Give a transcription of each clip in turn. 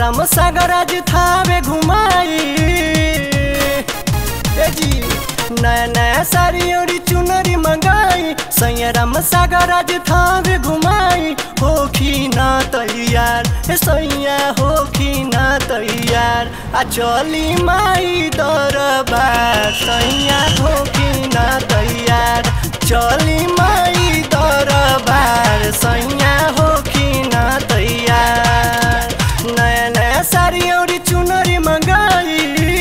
राम सागर आज थावे घुमाई ए जी नया नया साड़ी और चुनरी मंगाई सैया राम सागर आज थावे घुमाई होखी ना तैयार ए सैया होखी ना तैयार आ चली माई दरबार सैया होखी ना तैयार चली माई दरबार सैया होखी ना तैयार नया नया साड़ी और चुनरी मंगाई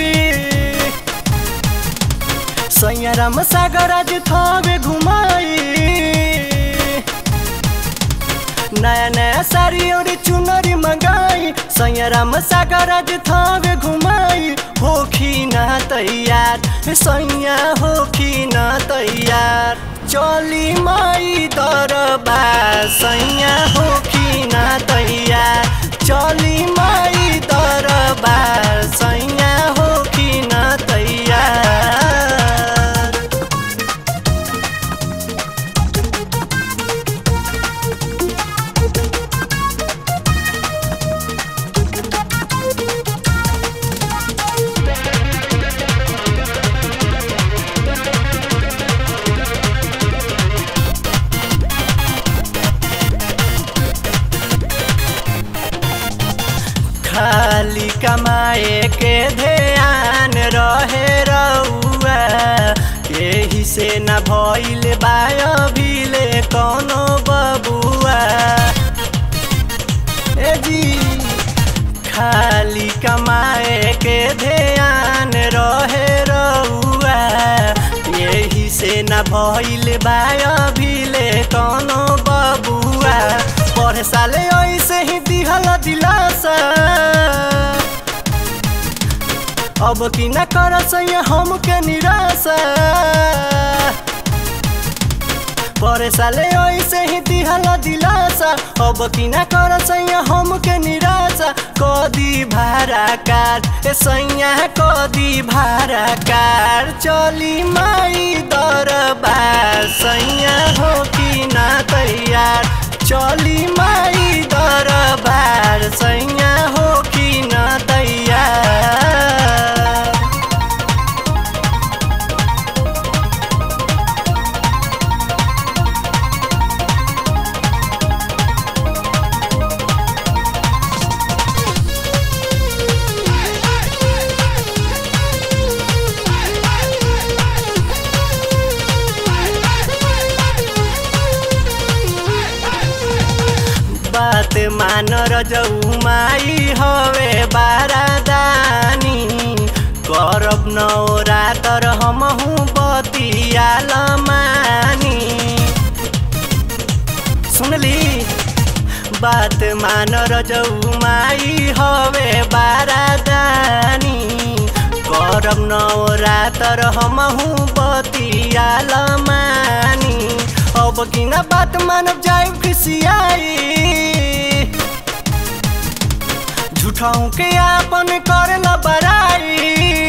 सैया राम सागर आज थवे घुमाई नया नया साड़ी और चुनरी मंगाई सैया राम सागर आज थवे घुमाई होखी ना तैयार सैया होखी ना तैयार चली माई दरबार सैया होखी ना तैयार चली माई दरबार सैया होखी ना तैयार खाली कमाए के ध्यान रहे रउआ यही से न भइल बाय भीले कोनो बबुआ ए जी खाली कमाए के ध्यान रहे रउआ यही से न भइल बाय भीले कोनो बबुआ पढ़े साले ऐसे ही दिहल दिलासा अब की न कर हमके निराशा परे साले ऐसे ही दिहल दिलासा अब की न कर हमके निराशा कदी भाड़ा कार ए सैया कदी भाड़ा कार चली माई दरबार सैया हो कि ना तैयार चली माई दरबार सैया हो कि ना तैयार बात मान रजऊ माई हवे बारादानी करब नौरा तर हमहू बतियाल मानी सुनली बात मान रजऊ माई हवे बारादानी करब नौरा तर हमहू बतियाल मानी अब किन बात मानब जाइब खिसियाई झूठाऊ के आपन करे न बराई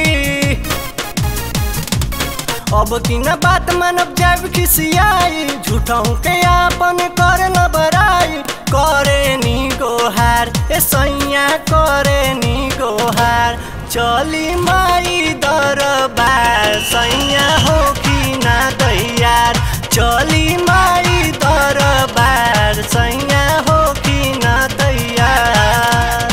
अब किन बात मानब जाइब खिसियाई झूठाऊ के आपन करे न बराई करे नी गोहार ए सैया करे नी गोहार चली माई दरबार सैया हो कि ना तैयार चली माई दरबार सैया हो कि ना तैयार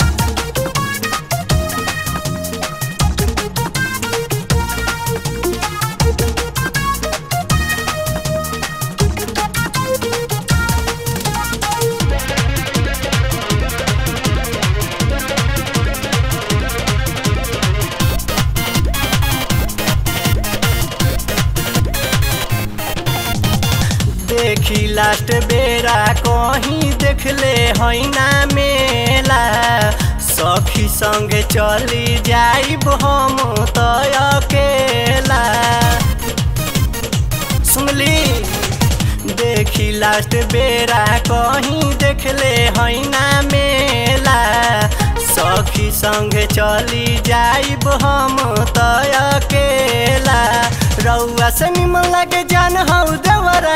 देखी लास्ट बेरा कहीं देखले हैना मेला सखी संगे चली जाइब हम तो अकेला सुनली देखी लास्ट बेरा कहीं देखले हैना मेला सखी संगे चली जाइब हम तो अकेला रउआ से निमन लागे जान हौ देवरा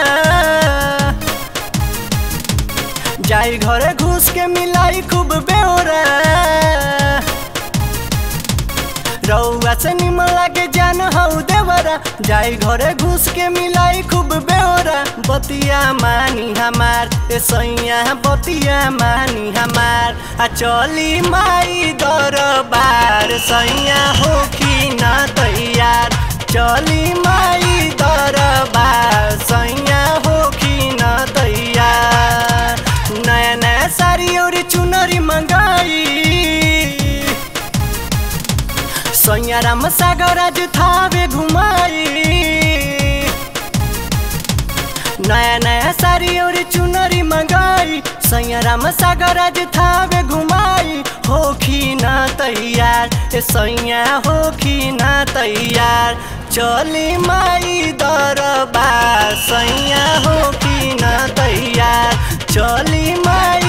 जाई घरे घुस के मिलाई खूब बेहोरा रउआ से निमन लागे जान हौ देवरा जाई घरे घुस के मिलाई खूब बेहोरा बतिया मानी हमार ए सैया बतिया मानी हमार आ चली माई दरबार सैया हो कि ना तैयार चली माई दरबार सैया हो कि ना तैयार नया नया साड़ी और चुनरी मंगाई सैया राम सागर आज थावे घुमाई नया नया साड़ी और चुनरी मंगाई सैया राम सागर आज थावे घुमाई होखी ना तैयार ए सैया होखी ना तैयार चली माई दरबार सैया होखी ना तैयार चली माई